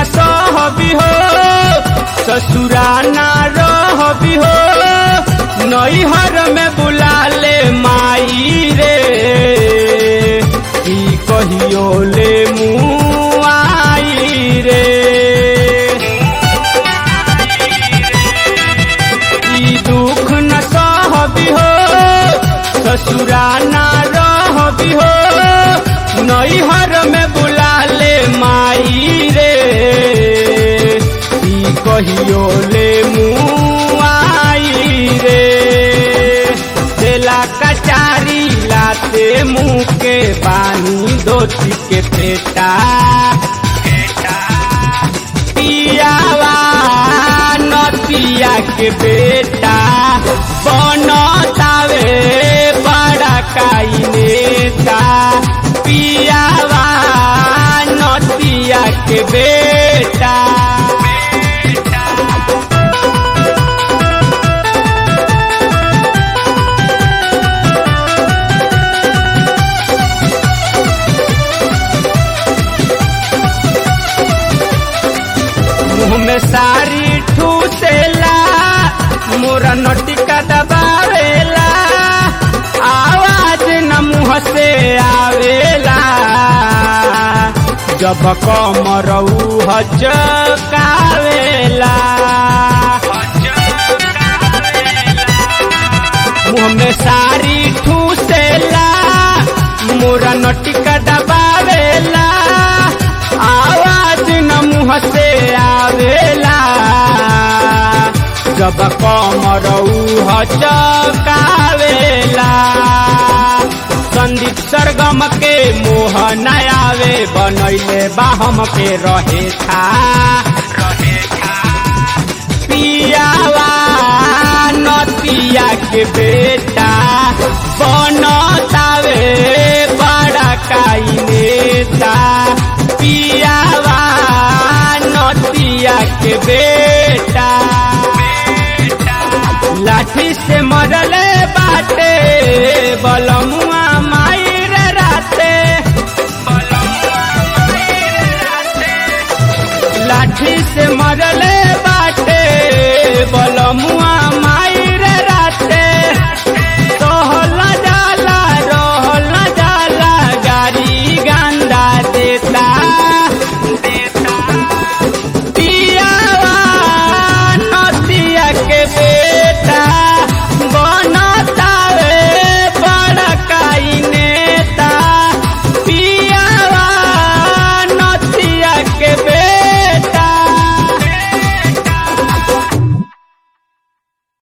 सहबी हो ससुरा ना रहबी हो नैहर में बुला ले माई रे ई कहियो ले मुँह आई रे ई दुख न सहबी हो ससुरा ना रहबी हो नैहर में बुला ले माई रे ई कहियो ले मुँह आई रे देला कचारी लाते मुँह के पानी धोती के पेटा पियावा नतिया के बेटा बनतावे बड़ा काई नेता पियावा नतिया के बेटा मुँह में सारी ठूसेला मोरा नटिका दबावेला आवाज न मुँह से आवेला जब कमरऊ हचकावेला मुँह में सारी ठूसेला मोरा नटिका दबावेला आवाज न मुँह से आवेला जब कमरऊ हचकावेला संदीप सरगम के मोह न आवे बनैले बाहम के रहे था पियावा नतिया के बेटा बनतावे बड़ा काई नेता पियावा नतिया के बेटा लाठी से मरले बाटे बलमुआ मायर राते लाठी से मरले